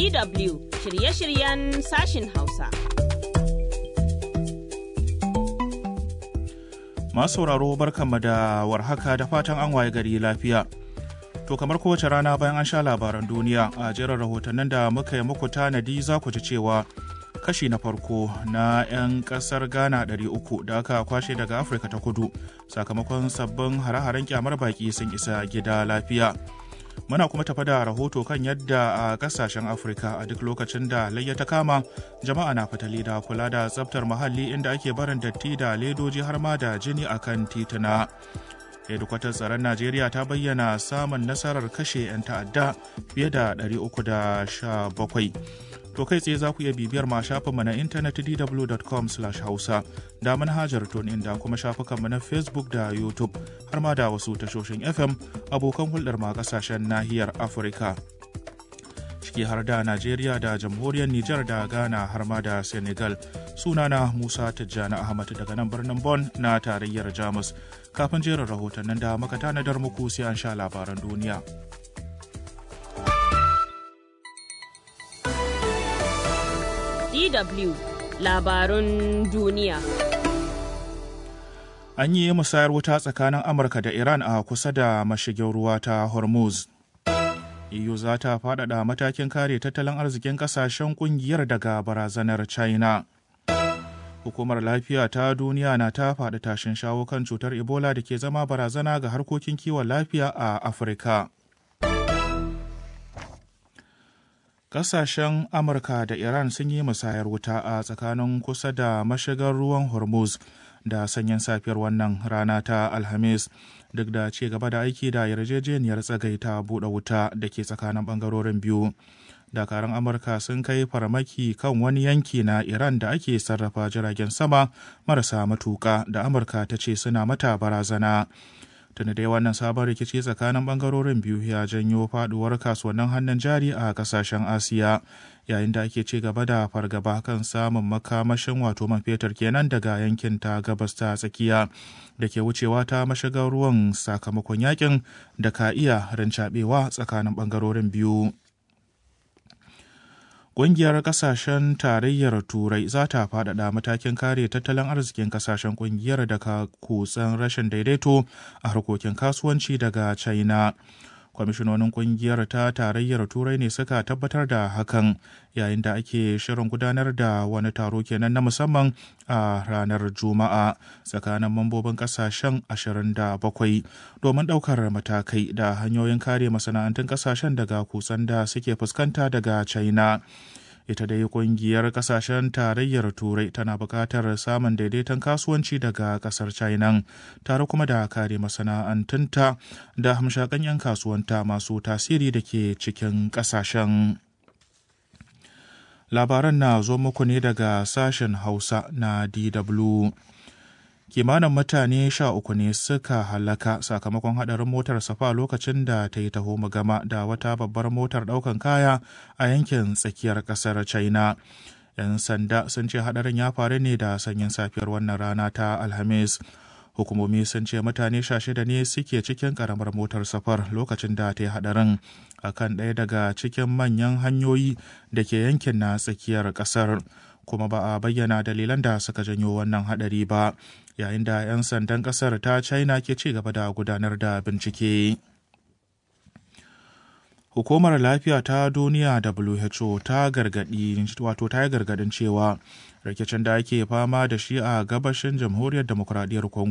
DW shirye-shiryen sashin Hausa. Masu sauraro barkanmu da warhaka da fatan an waye gari lafiya. To kamar kowace rana bayan an sha labaran duniya a jerin rahotannin da muka yi muku tanadi za ku ji cewa kashi na farko na 'yan kasar Ghana 300 da aka kwashe daga Afirka ta kudu sakamakon sabbin hare-haren kyamar baki sun isa gida lafiya. Muna kuma tafa da rahoto kan yadda a kasashen Afirka a duk lokacin da layya ta kama jama'a na fitali da kula da tsabtar muhalli inda ake barin datti da ledoji har ma da jini akan tituna. hedikwatar tsaron najeriya ta bayyana samun nasarar kashe 'yan ta'adda fiye da 317 to kai tsaye za ku iya bibiyar ma shafinmu na intanet dw.com hausa da manhajar tunin da kuma shafukanmu na facebook da youtube har ma da wasu tashoshin fm abokan hulɗar ma kasashen nahiyar afirka ciki har da najeriya da jamhuriyar nijar da ghana har ma da senegal sunana musa tijjani ahmad daga nan birnin bon na tarayyar jamus kafin jerin rahotannin da muka tanadar muku sai an sha labaran duniya DW labarun duniya. An yi musayar wuta tsakanin Amurka da Iran a kusa da mashigin ruwa ta Hormuz. EU za ta faɗaɗa matakin kare tattalin arzikin ƙasashen ƙungiyar daga barazanar China. Hukumar lafiya ta duniya na ta faɗi tashin shawo kan cutar Ebola da ke zama barazana ga harkokin kiwon lafiya a Afirka. Ƙasashen Amurka da Iran sun yi musayar wuta a tsakanin kusa da mashigar ruwan Hormuz da sanyin safiyar wannan rana ta Alhamis. duk da ci gaba da aiki da yarjejeniyar tsagaita buɗe wuta da ke tsakanin ɓangarorin biyu. Dakarun Amurka sun kai farmaki kan wani yanki na Iran da ake sarrafa jiragen sama marasa matuƙa da Amurka ta ce suna mata barazana. Tuni dai wannan sabon rikici tsakanin ɓangarorin biyu ya janyo faɗuwar kasuwannin hannun jari a ƙasashen Asiya. yayin da ake ci gaba da fargaba kan samun makamashin wato man fetur kenan daga yankin ta gabas ta tsakiya da ke wucewa ta mashigar ruwan sakamakon yakin da ka iya rincaɓewa tsakanin ɓangarorin biyu. Ƙungiyar ƙasashen tarayyar Turai za ta faɗaɗa matakin kare tattalin arzikin ƙasashen ƙungiyar daga kutsen rashin daidaito a harkokin kasuwanci daga China. kwamishinonin kungiyar ta tarayyar turai ne suka tabbatar da hakan yayin da ake shirin gudanar da wani taro kenan na musamman a ranar juma'a tsakanin mambobin kasashen 27 domin daukar matakai da hanyoyin kare masana'antun kasashen daga kusan da suke fuskanta daga china ita dai kungiyar kasashen tarayyar turai tana buƙatar samun daidaiton kasuwanci daga ƙasar china tare kuma da kare masana'antunta da hamshakan 'yan kasuwanta masu tasiri da ke cikin ƙasashen labaran na zo muku ne daga sashen hausa na dw kimanin mutane sha uku ne suka halaka sakamakon hadarin motar safa lokacin da ta yi taho gama da wata babbar motar daukan kaya a yankin tsakiyar kasar china yan sanda sun ce hadarin ya faru ne da sanyin safiyar wannan rana ta alhamis hukumomi sun ce mutane sha shida ne suke cikin karamar motar safar lokacin da ta yi hadarin a kan ɗaya daga cikin manyan hanyoyi da ke yankin na tsakiyar ƙasar kuma ba a bayyana dalilan da suka janyo wannan hadari ba yayin da 'yan sandan ƙasar ta china ke ci gaba da gudanar da bincike hukumar lafiya ta duniya who ta gargadi wato ta yi gargadin cewa rikicin da ake fama da shi a gabashin jamhuriyar demokuraɗiyyar congo